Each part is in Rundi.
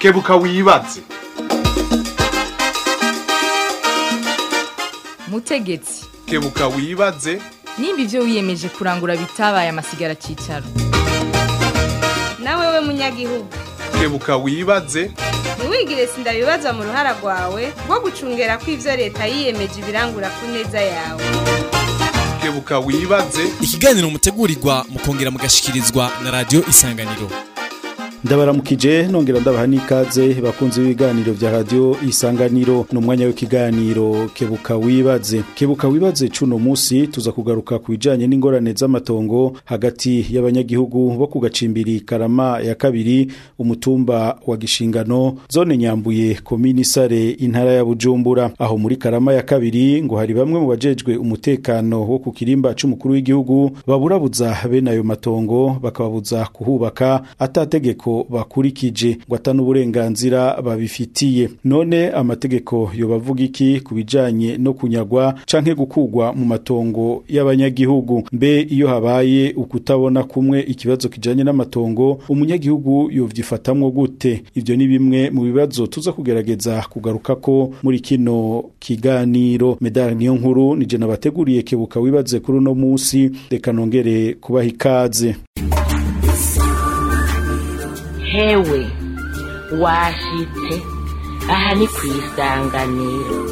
kebuka wibaze mutegetsi kebuka wibaze nimba ibyo wiyemeje kurangura bitabaye amasigara cyicaro nawe we munyagihugu kebuka wibaze ntiwigire sindabibazwa mu ruhara rwawe rwo gucungera ko ibyo leta yiyemeje ibirangura ku neza yawe kebuka wibaze ikiganiro mutegurirwa mukongera mugashikirizwa na radio isanganiro ndabaramukije nongera ndabaha n'ikaze bakunze ibiganiro vya radio isanganiro ni umwanya w'ikiganiro kebuka wibaze kebuka wibaze cuno musi tuza kugaruka ku bijanye n'ingorane z'amatongo hagati y'abanyagihugu bo ku gacimbiri karama ya kabiri umutumba wa gishingano zone nyambuye komini sare intara ya bujumbura aho muri karama ya kabiri ngo hari bamwe mu bajejwe umutekano wo ku kirimba c'umukuru w'igihugu baburabuza bene ayo matongo bakababuza kuhubaka atategeko bakurikije ngo atanu uburenganzira babifitiye none amategeko yobavuga iki ku bijanye no kunyagwa canke gukugwa mu matongo y'abanyagihugu mbe iyo habaye ukutabona kumwe ikibazo kijanye n'amatongo umunyagihugu yovyifatamwo gute ivyo ni bimwe mu bibazo tuza kugerageza kugaruka ko muri kino kiganiro medali niyo nkuru nije nabateguriye kebuka wibaze kuri uno musi reka nongere kubaha ikaze hewe washitse aha ni ku isanganiro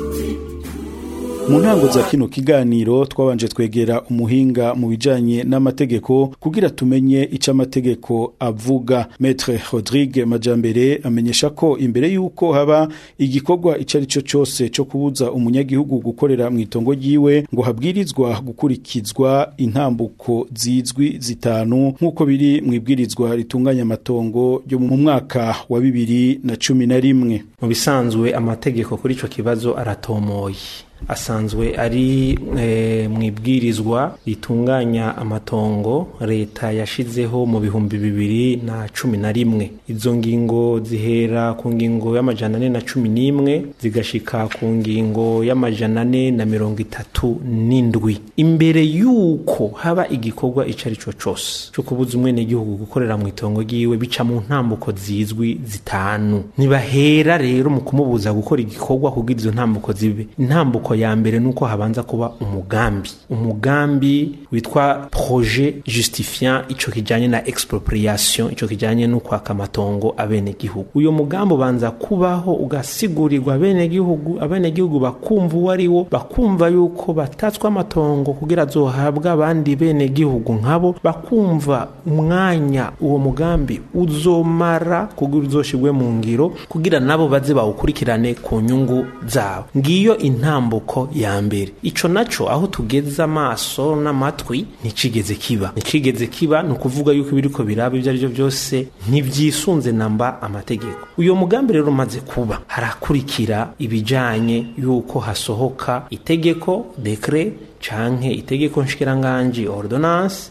mu ntango za kino kiganiro twabanje twegera umuhinga mu bijanye n'amategeko kugira tumenye ico amategeko avuga Maître Rodrigue Majambere amenyesha ko imbere yuko haba igikorwa ico ari cyo cyose cyo kubuza umunyagihugu gukorera mu itongo ryiwe ngo habwirizwa gukurikizwa intambuko zizwi zitanu nk'uko biri mu ibwirizwa ritunganya amatongo yo mu mwaka wa bibiri na cumi na rimwe mu bisanzwe amategeko kuri ico kibazo aratomoye asanzwe ari e, mu ibwirizwa ritunganya amatongo leta yashizeho mu bihumbi bibiri na cumi na rimwe izo ngingo zihera ku ngingo y'amajana ane na cumi n'imwe zigashika ku ngingo y'amajana ane na mirongo itatu n'indwi imbere y'uko haba igikorwa ico ari cyo cose cyo kubuza umwenegihugu gukorera mu itongo ryiwe bica mu ntambuko zizwi zitanu ntibahera rero mu kumubuza gukora igikorwa kugira izo ntambuko zibe intambuko ya mbere nuko habanza kuba umugambi umugambi witwa projet justifiant ico kijanye na expropriation ico kijanye no kwaka amatongo abenegihugu uyo mugambi ubanza kubaho ugasigurirwa abenegihugu abenegihugu bakumva uwo ari wo bakumva yuko batatswe amatongo kugira azohabwa abandi benegihugu nkabo bakumva umwanya uwo mugambi uzomara kugira uzoshirwe mu ngiro kugira nabo baze bawukurikirane ku nyungu zabo ngiyo intambuko ya mbere ico naco aho tugeze amaso n'amatwi nticigeze kiba nticigeze kiba ni ukuvuga yuko ibiriko biraba ibyo arivyo byose ntivyisunze namba amategeko uyo mugambi rero umaze kuba harakurikira ibijanye yuko hasohoka itegeko dekre canke itegeko nshikiranganji ordonnance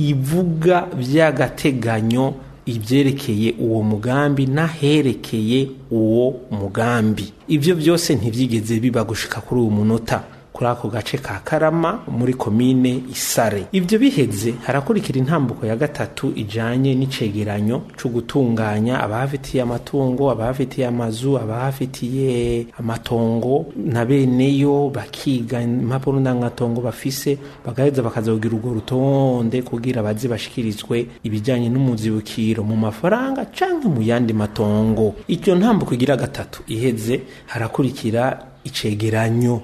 ivuga vy'agateganyo ibyerekeye uwo mugambi n'aherekeye uwo mugambi ibyo byose ntibyigeze biba gushika kuri uwo munota kuri ako gace ka karama muri komine isare ibyo biheze harakurikira intambuko ya gatatu ijanye n'icegeranyo co gutunganya abahafitiye amatungo abahafitiye amazu abahafitiye amatongo na beneyo bakiga impapuro ndangatongo bafise bagaheza bakazogira urwo rutonde kugira baze bashikirizwe ibijanye n'umuzibukiro mu mafaranga canke mu yandi matongo iryo ntambuko igira gatatu iheze harakurikira icegeranyo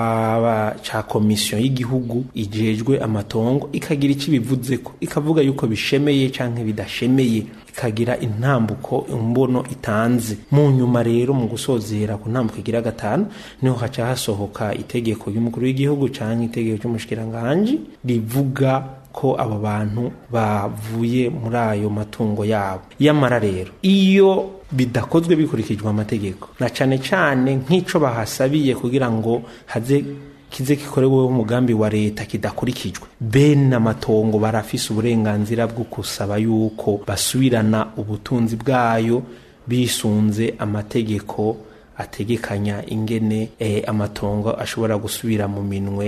caba ca komisiyo y'igihugu ijejwe amatongo ikagira ico ibivuzeko ikavuga yuko bishemeye canke bidashemeye ikagira intambuko imbono itanze mu nyuma rero mu gusozera ku ntambuko igira gatanu niho haca hasohoka itegeko ry'umukuru w'igihugu canke itegeko ry'umushikiranganji rivuga ko abo bantu bavuye muri ayo matungo yabo yamara rero iyo bidakozwe bikurikijwe amategeko na cane cane nk'ico bahasabiye kugira ngo haze kize gikoreweho umugambi wa leta kidakurikijwe bene amatongo barafise uburenganzira bwo kusaba yuko basubirana ubutunzi bwayo bisunze amategeko ategekanya ingene eh, amatongo ashobora gusubira mu minwe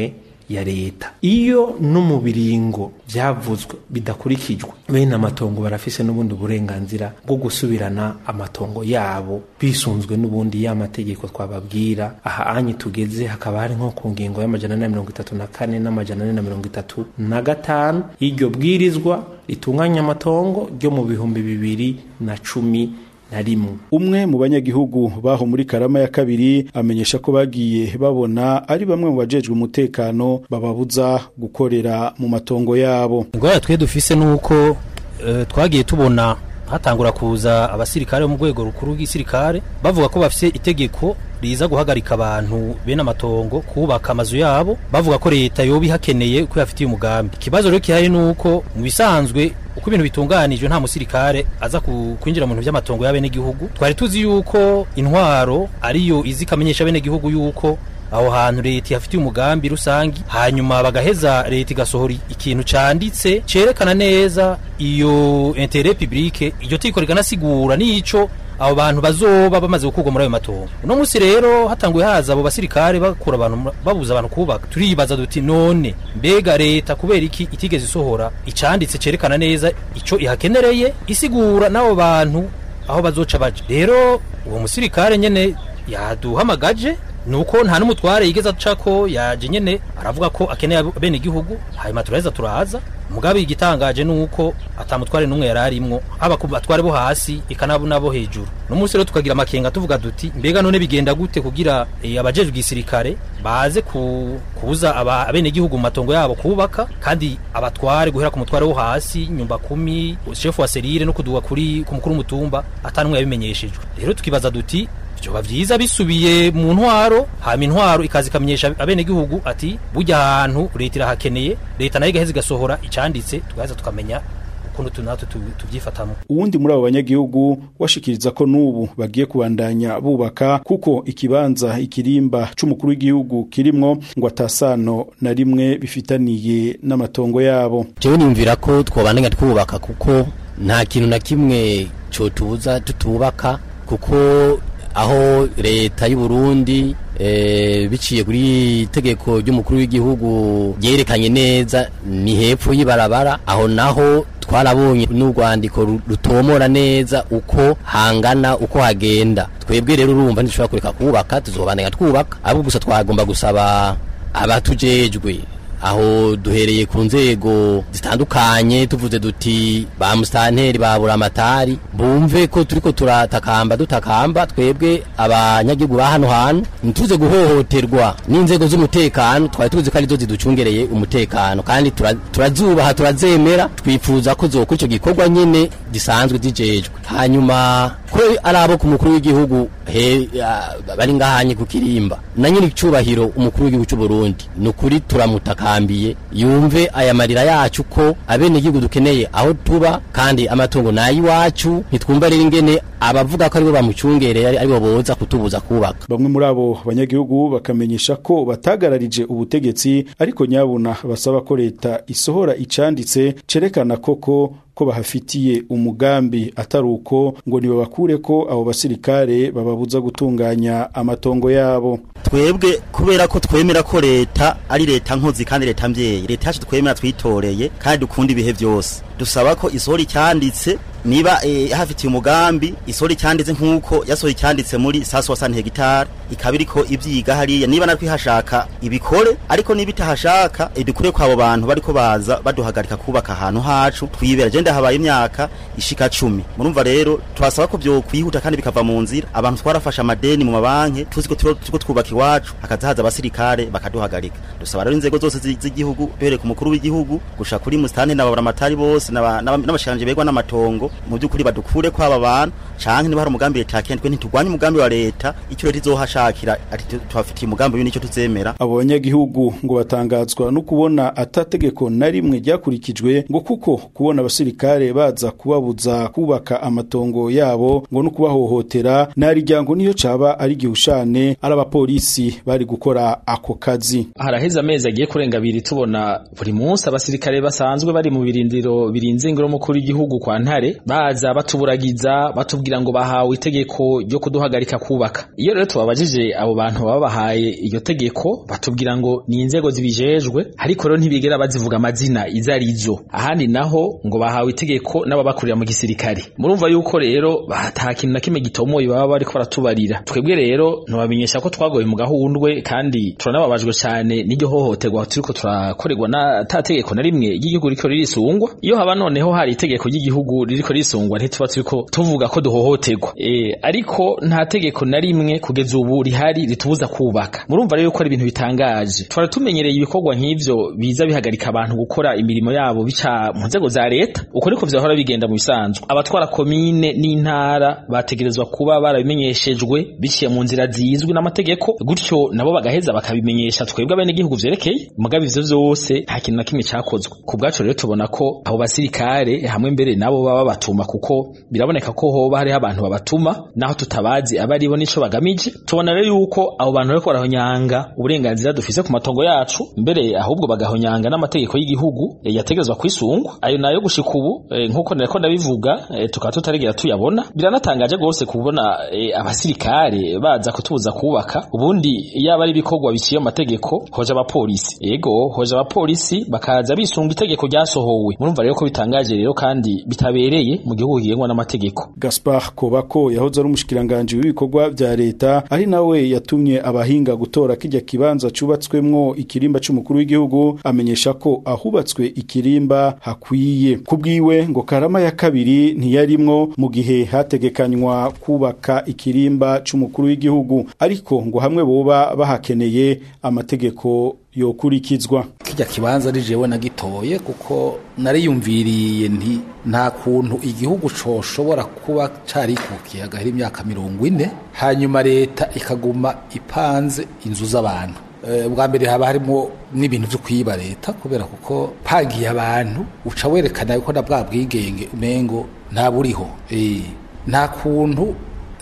ya leta iyo no mu biringo byavuzwe bidakurikijwe bene amatongo barafise n'ubundi burenganzira bwo gusubirana amatongo yabo bisunzwe n'ubundi ya mategeko twababwira aha anyi tugeze hakaba hari nko ku ngingo y'amajana ane na mirongo itatu na kane n'amajana ane na mirongo itatu na gatanu y'iryo bwirizwa ritunganya amatongo ryo mu bihumbi bibiri na cumi na rimwe umwe mu banyagihugu baho muri karama ya kabiri amenyesha ko bagiye babona ari bamwe mu bajejwe umutekano bababuza gukorera mu matongo yabo ingwara twe dufise nuko eh, twagiye tubona hatangura kuza abasirikare bo mu rwego rukuru rw'igisirikare bavuga ko bafise itegeko riza guhagarika abantu bene amatongo kubaka amazu yabo bavuga ko leta yoba ihakeneye ko yafitiye umugambi ikibazo rero kihari nuko mu bisanzwe uko ibintu bitunganijwe nta musirikare aza ku- kwinjira mu bintu by'amatongo y'abenegihugu twari tuzi yuko intwaro ariyo izi ikamenyesha abenegihugu yuko aho hantu leta ihafitiye umugambi rusangi hanyuma bagaheza leta igasohora ikintu canditse cerekana neza iyo interet publique iryo tiko riganasigura n'ico abo bantu bazoba bamaze gukurwa muri ayo matongo uno munsi rero hatanguye haza abo basirikare bakura abantu mu- babuza abantu kubaka turibaza duti none mbega leta kubera iki itigeze isohora icanditse cerekana neza ico ihakenereye isigura n'abo bantu aho bazoca baje rero uwo musirikare nyene yaduhamagaje nuko nta n'umutware yigeze acako yaje nyene aravuga ko akeneye abene igihugu hanyuma turaheza turaza mugabe igitangaje nuko atamutware n'umwe yari arimwo haba ku batware bo hasi eka nabo nabo hejuru no munsi rero tukagira amakenga tuvuga duti mbega none bigenda gute kugira eh, abajejwe igisirikare baze ku, kubuza aba abene igihugu mu matongo yabo kubaka kandi abatware guhera ku mutware wo hasi nyumba kumi shefu wa serire no kuduga kuri ku mukuru w'umutumba atanumwe yabimenyeshejwe rero tukibaza duti vyoba vyiza bisubiye mu ntwaro hama intwaro ikaza ikamenyesha abenegihugu ati burya ahantu leta irahakeneye leta nayo igaheza igasohora icanditse tugaheza tukamenya ukuntu tu natwe tu- tuvyifatamwo uwundi muri abo banyagihugu washikiriza ko n'ubu bagiye kubandanya bubaka kuko ikibanza ikirimba c'umukuru w'igihugu kirimwo ngo atasano na rimwe bifitaniye n'amatongo yabo jewe niyumvira ko twobandanya twubaka kuko nta kintu na kimwe cotubuza tutubaka kuko aho leta y'u Burundi eh, biciye kuri itegeko ry'umukuru w'igihugu ryerekanye neza ni hepfo y'ibarabara aho naho twarabonye n'urwandiko ru- rutomora neza uko hangana uko hagenda twebwe rero urumva ntidushobora kureka kubaka tuzobandanya twubaka ahubwo gusa twagomba gusaba abatujejwe aho duhereye ku nzego zitandukanye tuvuze duti ba musitanteri ba buramatari bumve ko turiko turatakamba dutakamba twebwe abanyagihugu ba hano hantu ntituze guhohoterwa n'inzego z'umutekano twari tuzi ko arizo ziducungereye umutekano kandi tura- turazubaha turazemera twifuza ko zokora ico gikorwa nyene gisanzwe zijejwe hanyuma ko ari abo ku mukuru w'igihugu he ah, bari ngahanye ku kirimba na nyiri icubahiro umukuru w'igihugu cy'u Burundi ni ukuri turamutakambiye yumve aya marira yacu ko abene igihugu dukeneye aho tuba kandi amatungo nayi iwacu ntitwumva rero ingene abavuga ko aribo bamucungereye ari- aribo boza kutubuza kubaka bamwe muri abo banyagihugu bakamenyesha ko batagararije ubutegetsi ariko nyabuna basaba ko leta isohora icanditse cerekana koko ko bahafitiye umugambi atari uko ngo nibabakure ko abo basirikare bababuza gutunganya amatongo yabo twebwe kubera ko twemera ko leta ari leta nkozi kandi leta mbyeyi leta yacu twemera twitoreye kandi dukunda ibihe byose dusaba ko isohora icyanditse niba eh, hafitiye umugambi isohora icyanditse nk'uko yasohoye icyanditse muri sasu wa sani hegitari ikaba iriko ibyiga hariya niba natwe ihashaka ibikore ariko niba itahashaka idukure ko abo bantu bariko baza baduhagarika kubaka ahantu hacu twibera je ndahabaye imyaka ishika cumi murumva rero twasaba ko byo kwihuta kandi bikava mu nzira abantu twarafashe amadeni mu mabanki tuzi ko turo- turiko twubaka iwacu hakaza haza abasirikare bakaduhagarika dusaba rero inzego zose zi- z'igihugu duhereye ku mukuru w'igihugu gusha kuri musitani n'ababuramatari bose n'aba- n'aba- n'abashikiranganje begwa n'amatongo mu by'ukuri badukure ko aba bantu canke niba hari umugambi leta yakene twe ntiturwanye umugambi wa leta icyo leta izohashakira ati tu- tuhafitiye umugambi uyu nicyo tuzemera abo banyagihugu ngo batangazwa no kubona atategeko na rimwe ryakurikijwe ngo kuko kubona abasirikare baza kubabuza kubaka amatongo yabo ngo no kubahohotera nariryango niyo caba ari gihushane ari abapolisi bari gukora ako kazi haraheze amezi agiye kurenga abiri tubona buri munsi abasirikare basanzwe bari mu birindiro birinze ingoro mukuru w'igihugu kwa ntare baza batuburagiza batubwira ngo bahawe itegeko ryo kuduhagarika kubaka iyo rero tubabajije abo bantu baba bahaye iryo tegeko batubwira ngo ni inzego zibijejwe ariko rero ntibigera bazivuga amazina izo arizo ahandi naho ngo bahawe itegeko n'ababakurira mu gisirikare murumva yuko rero ata kintu na kimwe gitomoye baba bariko baratubarira twebwe rero ntibamenyesha ko twagoye mu gahundwe kandi turanababajwe cyane n'iryo hohoterwa turiko turakorerwa na ta tegeko na rimwe ry'igihugu riko ririsungwa iyo haba noneho hari itegeko ry'igihugu ririko risungwa ntituba turiko tuvuga ko duhohoterwa e, ariko nta tegeko na rimwe kugeza ubu rihari ritubuza kubaka murumva rero ko ari ibintu bitangaje twari tumenyereye ibikorwa nk'ivyo biza bihagarika abantu gukora imirimo yabo bica mu nzego za leta uko niko vyahora bigenda mu bisanzwe abatwara komine n'intara bategerezwa kuba barabimenyeshejwe biciye mu nzira zizwi n'amategeko gutyo nabo bagaheza bakabimenyesha twebwe abenegihugu vyerekeye mugabe ivyo vyose nta kintu na kimwe cakozwe ku bwacu rero tubona ko abo basirikare hamwe mbere nabo baba babatuma kuko biraboneka ko hoba hariho abantu babatuma naho tutabazi aba aribo nico bagamije tubona rero yuko abo bantu bariko barahonyanga uburenganzira dufise ku matongo yacu mbere ahubwo bagahonyanga n'amategeko y'igihugu e, yategerezwa kwisungwa ayo nayo gushika ubu e, nkuko nariko ndabivuga e, tukaba tutarigera tuyabona biranatangaje gose kubona e, abasirikare baza kutubuza kubaka ubundi yaba ari ibikorwa biciye mu mategeko hoja abapolisi yego hoja abapolisi bakaza bisunga itegeko ryasohowe murumva rero ko bitangaje rero kandi bitabereye mu gihugu kigengwa n'amategeko Gaspar Kobako yahoze ari umushikiranganje w'ibikorwa vya leta ari nawe yatumye abahinga gutora kijya kibanza cubatswemwo ikirimba c'umukuru w'igihugu amenyesha ko ahubatswe ikirimba hakwiye kubwiwe ngo karama ya kabiri ntiyarimwo mu gihe hategekanywa kubaka ikirimba c'umukuru w'igihugu ariko ngo hamwe boba bahakeneye amategeko yokurikizwa kijya kibanza ari jewe nagitoye kuko nariyumviriye nti nta kuntu igihugu coshobora kuba carikukiye hagahera imyaka mirongo ine hanyuma leta ikaguma ipanze inzu z'abantu bwa mbere haba harimo n'ibintu byo kwiba leta kubera kuko pagiye abantu uca werekana yuko na bwa bwigenge umengo ntaburiho nta kuntu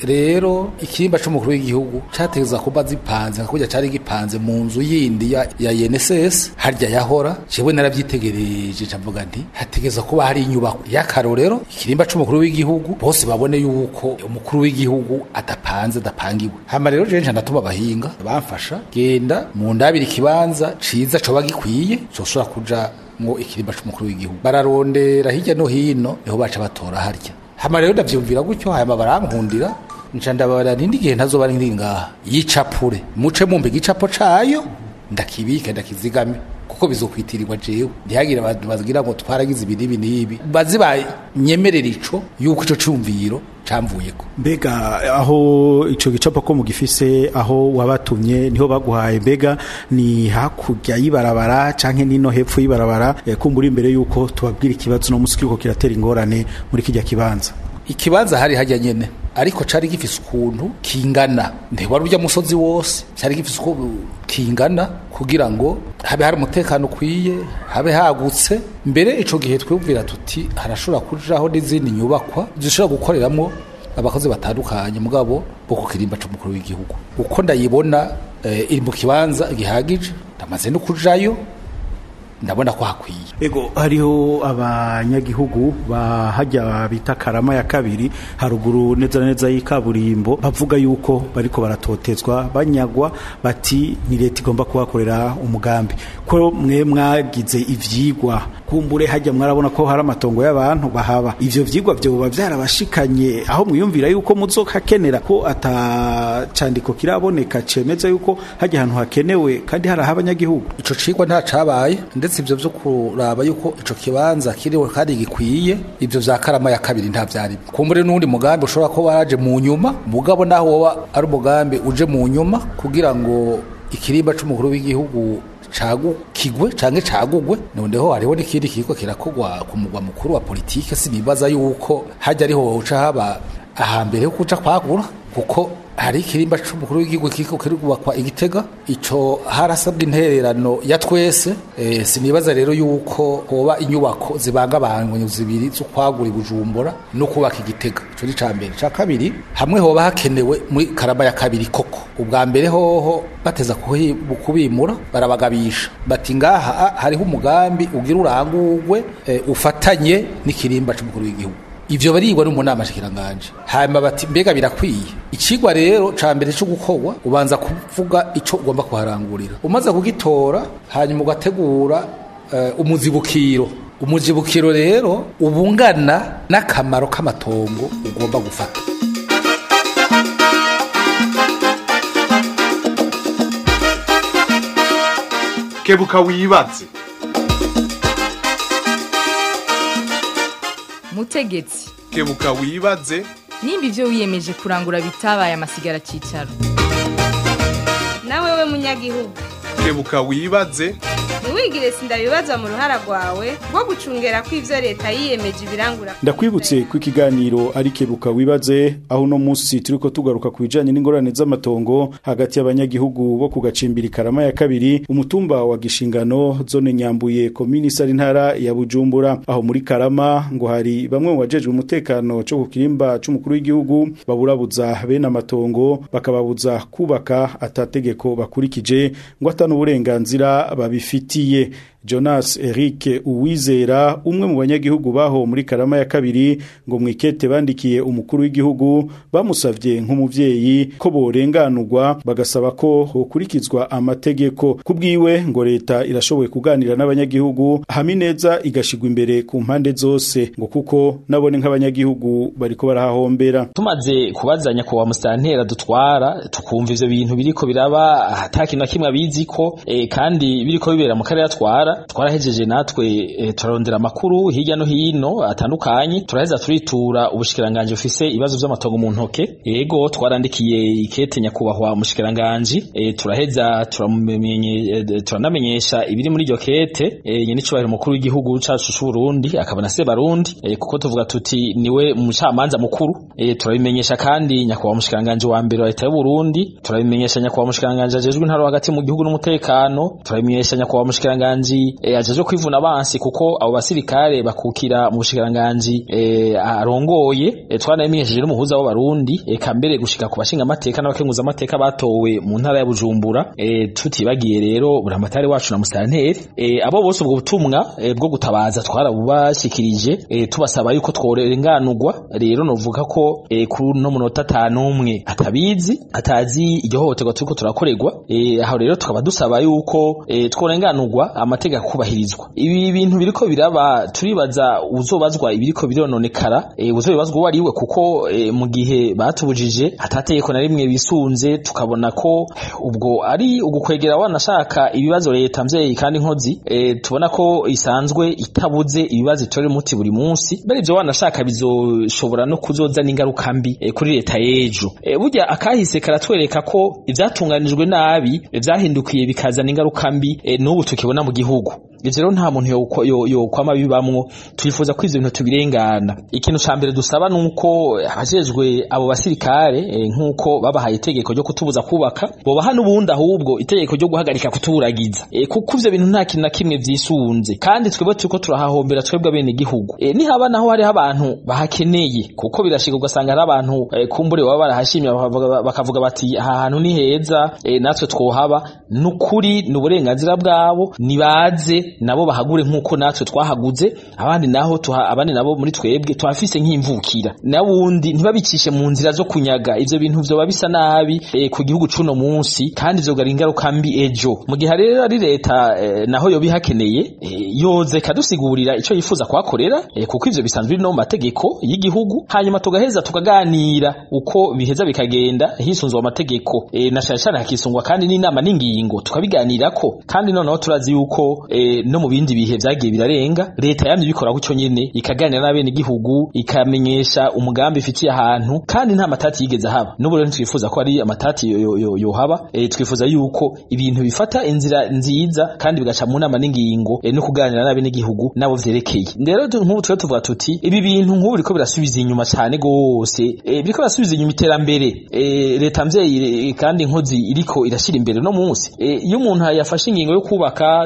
rero ikirimba c'umukuru w'igihugu categeza kuba zipanze nka kurya cari gipanze mu nzu yindi ya, ya INSS harya yahora jewe naravyitegereje cavuga nti hategeza kuba hari inyubako y'akarorero ikirimba c'umukuru w'igihugu bose babone yuko umukuru w'igihugu adapanze adapangiwe hama rero jewe ndatuma abahinga bamfasha genda mu ndabiri ikibanza ciza coba gikwiye coshobora kuja ngo ikirimba c'umukuru w'igihugu bararondera hirya no hino niho baca batora harya hama rero ndavyumvira gutyo hama barankundira nca ndabara nindi gihe ntazoba ndi ngaha yicapure muce mumbe igicapo cayo ndakibike ndakizigame kuko bizokwitirirwa jewe ntihagire abantu bagira ngo twaragize ibi n'ibi n'ibi bazi banyemerera ico yuko ico cumviro camvuyeko mbega aho ico gicapo ko mugifise aho wabatumye niho baguhaye mbega ni hakurya y'ibarabara canke nino hepfo y'ibarabara kumbura imbere yuko tubabwira ikibazo no musi kiriko kiratera ingorane muri kijya kibanza ikibanza hari hajya nyene ariko cari gifise ukuntu kingana ntiwari urya musozi wose cari gifise uko kingana kugira ngo habe hari umutekano ukwiye habe hagutse mbere ico gihe twumvira tuti harashobora kujaho n'izindi nyubakwa zishobora gukoreramwo abakozi batandukanye mugabo bo ku kirimba c'umukuru w'igihugu uko ndayibona e, iri mu kibanza gihagije ndamaze no kujayo ndabona ko hakwiye ego hariho abanyagihugu bahajya bita karama ya kabiri haruguru neza neza y'ikaburimbo bavuga yuko bariko baratotezwa banyagwa bati ni leta igomba kubakorera umugambi ko mwe mwagize ivyigwa kumbure hajya mwarabona ko hari amatongo y'abantu bahaba ivyo vyigwa vyoba vyarabashikanye aho mwiyumvira yuko muzokakenera ko atacandiko kiraboneka cemeza yuko hajya ahantu hakenewe kandi hari abanyagihugu ico cigwa nta cabaye ndetse ivyo vyo kuraba yuko ico kibanza kiriho kandi gikwiye ivyo vya karama ya kabiri nta vyari kumbure n'undi mugambi ushobora ko waraje mu nyuma mugabo naho woba ari umugambi uje mu nyuma kugira ngo ikirimba c'umukuru w'igihugu cagukigwe canke cagugwe noneho hariho n'ikindi kiriko kirakogwa ku mugwa mukuru wa politike sinibaza yuko hajya ariho uca haba ahambere ho kuja kwagura kuko hari ikirimba c'umukuru w'igihugu kiko kirubakwa igitega ico harasabwa intererano ya twese e, sinibaza rero yuko hoba inyubako zibangabangwe zibiri zo kwagura ibujumbura no kubaka igitega ico ni cambere ca kabiri hamwe hoba hakenewe muri karama ya kabiri koko ubwa mbere hoho bateza kubimura barabagabisha bati ngaha hariho umugambi ugira urangurwe e, ufatanye n'ikirimba c'umukuru w'igihugu ivyo barigwa no mu nama shikiranganje hanyuma bati mbega birakwiye ikigwa rero ca mbere cyo gukorwa ubanza kuvuga ico ugomba kuharangurira umaze kugitora hanyuma ugategura uh, umuzibukiro umuzibukiro rero ubungana n'akamaro k'amatongo ugomba gufata kebuka wibaze mutegetsi kebuka wibaze nimba ivyo wiyemeje kurangura bitabaye amasigara cicaro nawe we munyagihugu kebuka wibaze ntiwigire sindabibaza mu ruhara rwawe rwo gucungera ko ivyo leta yiyemeje ibirangura ndakwibutse ko ikiganiro ari kebuka wibaze aho uno munsi turiko tugaruka ku bijanye n'ingorane z'amatongo hagati y'abanyagihugu bo ku gacimbiri karama ya kabiri umutumba wa gishingano zone nyambuye komini sari ntara ya bujumbura aho muri karama ngo hari bamwe mu bajejwe umutekano cyo ku kirimba c'umukuru w'igihugu baburabuza bene amatongo bakababuza kubaka atategeko bakurikije ngo atanu uburenganzira babifitiye Jonas Eric Uwizera umwe mu banyagihugu baho muri Karama ya kabiri ngo mwikete bandikiye umukuru w'igihugu bamusavye nk'umuvyeyi ko borenganurwa bagasaba ko hokurikizwa amategeko kubwiwe ngo leta irashoboye kuganira n'abanyagihugu hami neza igashigwa imbere ku mpande zose ngo kuko nabone nk'abanyagihugu bariko barahahombera tumaze kubazanya ko wa mustantera dutwara tukumva ivyo bintu biriko biraba atakintu na kimwe abiziko e, kandi biriko bibera mu karere atwara twarahejeje natwe e, turarondera amakuru hirya no hino atandukanye turaheza turitura ubushikiranganje bufise ibibazo vy'amatongo mu ntoke yego twarandikiye ikete nyakubahwa umushikiranganje e, turaheza turamumenye e, turanamenyesha ibiri muri iryo kete e, nyene cubahiro umukuru w'igihugu cacu c'u Burundi akaba na se Barundi e, kuko tuvuga tuti niwe umucamanza mukuru e, turabimenyesha kandi nyakubahwa umushikiranganje wa mbere wa leta y'u Burundi turabimenyesha nyakubahwa umushikiranganje ajejwe intaro hagati mu gihugu n'umutekano turabimenyesha nyakubahwa umushikiranganje e, ajejwe kwivuna abansi kuko abo basirikare bakukira mu bushikiranganji e, arongoye e, twanamenyesheje n'umuhuza w'abarundi eka mbere gushika ku bashinga amateka n'abakenguza amateka batowe mu ntara ya Bujumbura e, tutibagiye rero buramatari wacu na musanteri e, abo bose ubwo butumwa e, bwo gutabaza twarabubashikirije e, tubasaba yuko tworenganurwa rero novuga ko e, kuri no munota atanu umwe atabizi atazi iryo hohoterwa turiko turakorerwa e, aho rero tukaba dusaba yuko e, tworenganurwa amategeko kubahirizwa ibi bintu biriko biraba turibaza uzobazwa ibiriko birononekara e, uzobazwa uwo ariwe kuko e, mu gihe batubujije atategeko na rimwe bisunze tukabona ko ubwo ari ugukwegera wanashaka ibibazo leta mvyeyi kandi nkozi e, tubona ko isanzwe itabuze ibibazo itorera umuti buri munsi bari ivyo wanashaka bizoshobora no kuzoza n'ingaruka mbi e, kuri leta y'ejo e, burya akahise karatwereka ko ivyatunganijwe nabi vyahindukiye bikazana ingaruka mbi e, n'ubu tukibona mu gihugu ivyo rero nta muntu yokwama bibamwo twifuza ko ivyo bintu tubirengana ikintu ca mbere dusaba nuko abajejwe abo basirikare e, nk'uko babahaye itegeko ryo kutubuza kubaka bobaha n'ubundi ahubwo itegeko ryo guhagarika kuturagiza e, kuko ivyo bintu nta kintu na kimwe vyisunze kandi twebwe turiko turahahombera twebwe bene igihugu e, nihaba naho hariho abantu bahakeneye kuko birashika ugasanga hari abantu e, kumbure baba barahashimye bakavuga bati aha hantu ni heza e, natwe twohaba nukuri ni uburenganzira bwabo nibaze nabo bahagure nk'uko natwe twahaguze abandi naho tuha abandi nabo muri twebwe tuhafise nk'imvukira nawundi ntibabicishe mu nzira zo kunyaga ivyo bintu vyoba bisa nabi e, ku gihugu cuno munsi kandi vyogara ingaruka mbi ejo mu gihe rero ari leta e, naho yoba ihakeneye e, yoze kadusigurira ico yifuza kuhakorera e, kuko ivyo bisanzwe biri no mu mategeko y'igihugu hanyuma tugaheza tukaganira uko biheza bikagenda hisunzwe amategeko e, na cane cane hakisungwa kandi n'inama n'ingingo tukabiganirako kandi noneho turazi yuko e, no mu bindi bihe vyagiye birarenga leta yamye ibikora gutyo nyene ikaganira n'abene igihugu ikamenyesha umugambi ifitiye ahantu kandi nta matati yigeze haba n'ubu rero twifuza ko ari amatati yohaba yo, yo e, twifuza yuko ibintu bifata inzira nziza kandi bigaca mu nama n'ingingo e, no kuganira n'abene igihugu nabo vyerekeye rero nk'ubu twe tuvuga tuti ibi bintu nk'ubu biriko birasubiza inyuma cane gose e, biriko birasubiza inyuma iterambere e, leta mvyeyi kandi nkozi iriko irashira imbere no munsi iyo e, umuntu yafashe ingingo yo kubaka dufata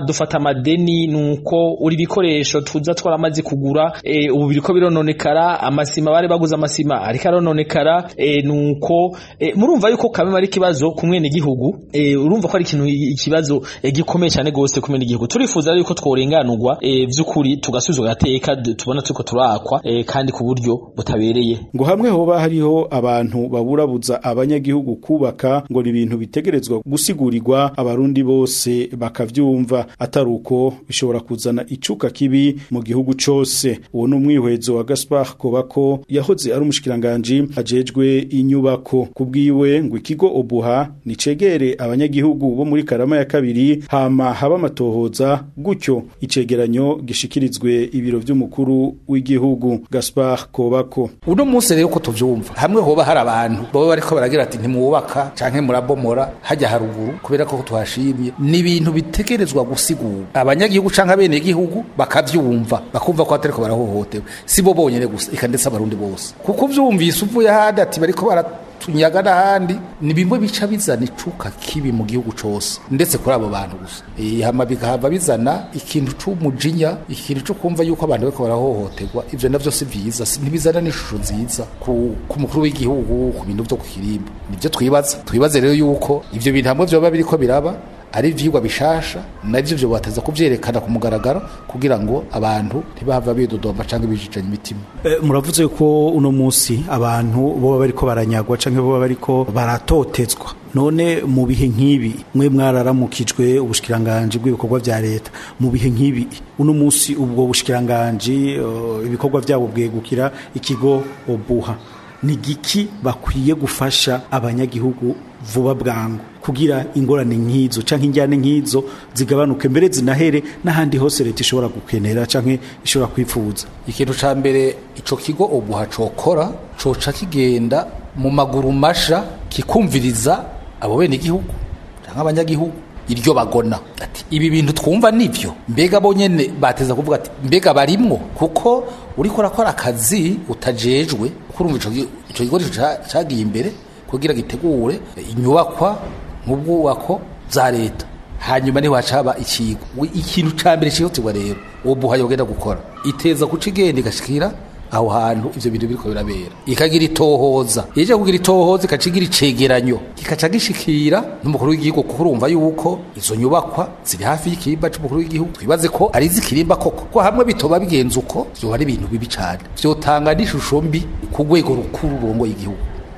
amadeni nuko uri bikoresho tuza twaramaze kugura e, ubu biriko birononekara amasima bari baguze amasima ariko arononekara e, nuko e, murumva yuko kamwe ari kibazo kumwe n'igihugu e, urumva ko ari ikintu ikibazo e, gikomeye cyane gose kumwe n'igihugu turifuza yuko tworenganurwa e, vy'ukuri tugasuzwa gateka tubona tuko turakwa e, kandi ku buryo butabereye ngo hamwe hoba hariho abantu baburabuza abanyagihugu kubaka ngo ni ibintu bitegerezwa gusigurirwa abarundi bose bakavyumva atari uko bishobora kuzana icuka kibi mu gihugu cose uwo ni umwihwezo wa Gaspar Kobako yahoze ari umushikiranganje ajejwe inyubako kubwiwe ngo ikigo obuha nicegere abanyagihugu bo muri karama ya kabiri hama haba amatohoza gutyo icegeranyo gishikirizwe ibiro vy'umukuru w'igihugu Gaspar Kobako uno munsi rero ko tuvyumva hamwe hoba hari abantu baba bariko baragira ati ntimwubaka canke murabomora hajya haruguru kubera ko tuhashimye ni ibintu bitegerezwa gusigura abanyagihugu canke abene igihugu bakavyumva bakumva ko atariko barahohotewe si bo bonyene gusa eka ndetse abarundi bose kuko vyumvise uvuye handi ati bariko bara tunyaga n'ahandi ni bimwe bica bizana icuka kibi mu gihugu cose ndetse kuri abo bantu gusa e, hama bikahava bizana ikintu c'umujinya ikintu co kumva yuko abantu bariko barahohoterwa ivyo navyo si vyiza ntibizana n'ishusho nziza ku, ku mukuru w'igihugu ku bintu vyo ku kirimba nivyo twibaza twibaze rero yuko ivyo bintu hamwe vyoba biriko biraba ari ivyigwa bishasha navyo vyo bateza kuvyerekana ku mugaragaro kugira ngo abantu ntibahava bidodomba canke bijijanya imitima e, muravuze ko uno musi abantu boba bariko baranyagwa canke boba bariko baratotezwa none mu bihe nk'ibi mwe mwararamukijwe ubushikiranganje bw'ibikorwa vya leta mu bihe nk'ibi uno musi ubwo bushikiranganje uh, ibikorwa vyabo bwegukira ikigo obuha ni giki bakwiye gufasha abanyagihugu vuba bwangu kugira ingorane nk'izo canke injyane nk'izo zigabanuke mbere zinahere n'ahandi hose leta ishobora gukenera canke ishobora kwifuza ikintu ca mbere ico kigo obuha cokora coca kigenda mu maguru masha kikumviriza abo bene igihugu canke abanyagihugu iryo bagona ati ibi bintu twumva nivyo mbega bo nyene bateza kuvuga ati mbega barimwo kuko uriko urakora akazi utajejwe kurumva ico kigo cagiye imbere kugira gitegure inyubakwa nk'ubwubako za leta hanyuma niho hacaba ikigo ikintu ca mbere cihutirwa rero ubu yogenda gukora iteza kuca igenda igashikira aho hantu ivyo bintu biriko birabera ikagira itohoza ije kugira itohoza ikacigira icegeranyo kikaca gishikira n'umukuru w'igihugu kuko urumva yuko izo nyubakwa ziri hafi y'ikirimba c'umukuru w'igihugu twibaze ko ari izikirimba koko ko hamwe bitoba bigenze uko vyoba ari ibintu bibi cane vyotanga n'ishusho mbi ku rwego rukuru rurongoye igihugu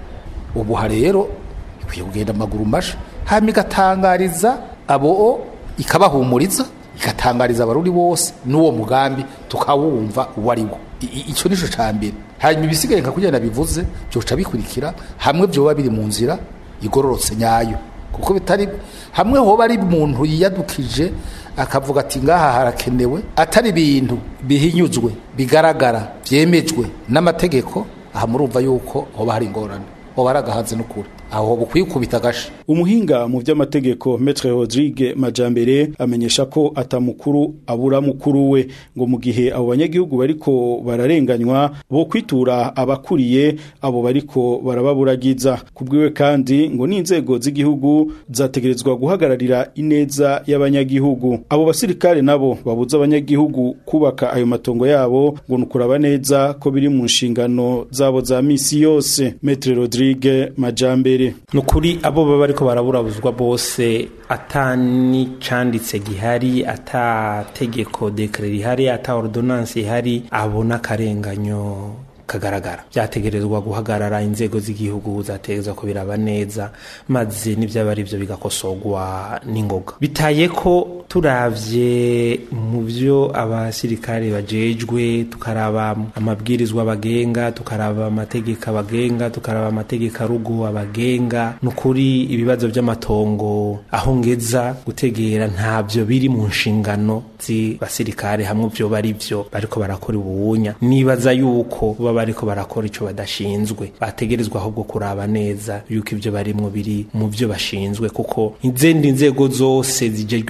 ubuha rero ikwiye kugenda amaguru masha hama igatangariza abo ikabahumuriza igatangariza abarundi bose n'uwo mugambi tukawumva uwo ari wo icyo nico ca mbere hanyuma ibisigaye nka kugira bivuze byoca bikurikira hamwe byoba biri mu nzira igororotse nyayo kuko bitari hamwe hoba ari umuntu yiyadukije akavuga ati ngaha harakenewe atari ibintu bihinyuzwe bigaragara byemejwe n'amategeko aha murumva yuko hoba hari ingorane hoba hari agahanze n'ukuri aho bukwiye kubita gashi umuhinga mu by'amategeko Maître Rodrigue Majambere amenyesha ko atamukuru abura mukuru we ngo mu gihe abo banyagihugu bariko bararenganywa bo kwitura abakuriye abo bariko barababuragiza kubwiwe kandi ngo n'inzego z'igihugu zategerezwa guhagararira ineza y'abanyagihugu abo basirikare nabo babuza abanyagihugu kubaka ayo matongo yabo ngo nukuraba neza ko biri mu nshingano zabo za misi yose Maître Rodrigue Majambere nukuri abo baba bariko baraburabuzwa bose atani canditse gihari ata tegeko dekre rihari ata ordonnance ihari abona karenganyo kagaragara byategerezwa guhagarara inzego z'igihugu zategerezwa ko biraba neza maze n'ibyaba ari byo bigakosorwa n'ingoga bitaye ko turavye mu byo abasirikare bajejwe tukaraba amabwirizwa bagenga tukaraba amategeko abagenga tukaraba amategeko arugo abagenga nukuri ibibazo by'amatongo aho ngeza gutegera ntabyo biri mu nshingano z'abasirikare hamwe byo bari byo bariko barakora ubuwunya nibaza yuko baba bariko barakora ico badashinzwe bategerezwa ahubwo kuraba neza yuko ivyo barimwo biri mu byo bashinzwe kuko izindi nzego zose zijejwe ivyo bibazo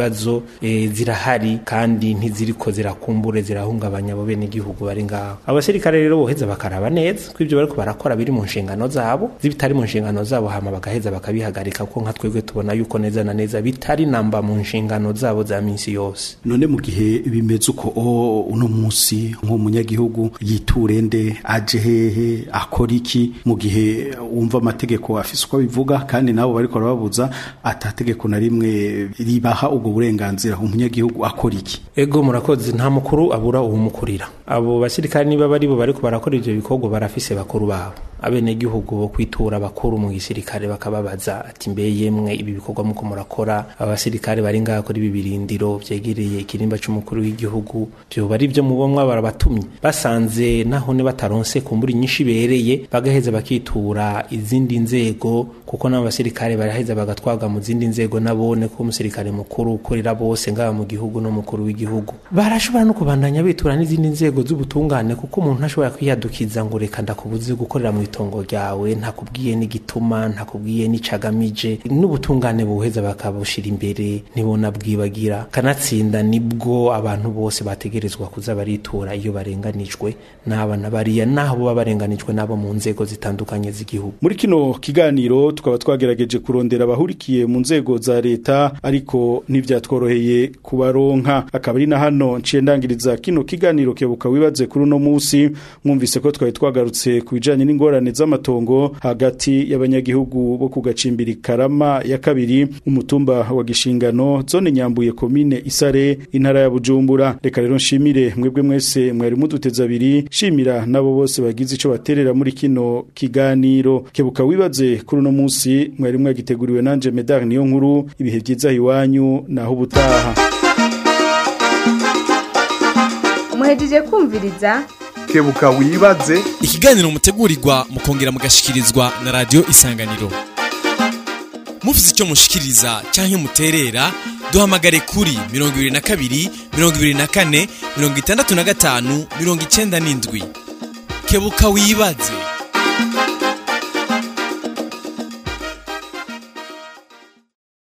kibazo e, zirahari kandi ntiziriko zirakumbure zirahungabanya abo bene igihugu bari ngaho abasirikare rero boheza bakaraba neza ko ivyo bariko barakora biri mu nshingano zabo zibitari mu nshingano zabo hama bagaheza bakabihagarika kuko nka twebwe tubona yuko neza na neza bitari namba mu nshingano zabo za minsi yose none mu gihe bimeze uko o uno munsi nk'umunyagihugu yiture nde aje hehe akora iki mu gihe wumva amategeko afise uko bivuga kandi nabo bariko barababuza atategeko na rimwe ribaha ubwo burenganzira umunyagihugu akora iki ego murakoze nta mukuru abura uwumukurira abo basirikare niba bari bo bariko barakora ivyo bikorwa barafise bakuru babo abenegihugu bo kwitura bakuru mu gisirikare bakababaza ati mbe yemwe ibi bikorwa muko murakora abasirikare bari ngaha kuri ibi birindiro vyegereye ikirimba c'umukuru w'igihugu vyoba ari vyo mubomwa barabatumye basanze naho ne bataronse kumbura inyinshi ibereye bagaheza bakitura izindi nzego kuko n'abo basirikare baraheza bagatwaga mu zindi nzego nabone ko umusirikare mukuru ukorera bose ngaha mu gihugu n'umukuru w'igihugu barashobora no kubandanya bitura n'izindi nzego z'ubutungane kuko umuntu ntashobora kwiyadukiza ngo reka ndakubuze gukorera mu itongo ryawe ntakubwiye n'igituma ntakubwiye n'icagamije n'ubutungane buheza bakabushira imbere nibona bwibagira kanatsinda nibwo abantu bose bategerezwa kuza baritura iyo barenganijwe n'abana bariya naho baba barenganijwe nabo mu nzego zitandukanye z'igihugu muri kino kiganiro tukaba twagerageje kurondera abahurikiye mu nzego za leta ariko ntivyatworoheye kubaronka akaba ari na hano nciye ndangiriza kino kiganiro kebuka wibaze kuri uno musi mwumvise ko twari twagarutse ku bijanye n'ingorane z'amatongo hagati y'abanyagihugu bo ku gacimbiri karama ya kabiri umutumba wa gishingano zone nyambuye komine isare intara ya bujumbura reka rero nshimire mwebwe mwese mwari muduteza abiri shimira nabo bose bagize ico baterera muri kino kiganiro kebuka wibaze kuri uno musi mwari mwagiteguriwe nanje medar niyo nkuru ibihe vyiza iwanyu naho ubutaha muhejeje kumviriza kebuka wibaze ikiganiro mutegurirwa mukongera mugashikirizwa na radio isanganiro mufite icyo mushikiriza cyangwa muterera duhamagare kuri mirongo ibiri na kabiri mirongo ibiri na kane mirongo itandatu na gatanu mirongo icyenda n'indwi kebuka wibaze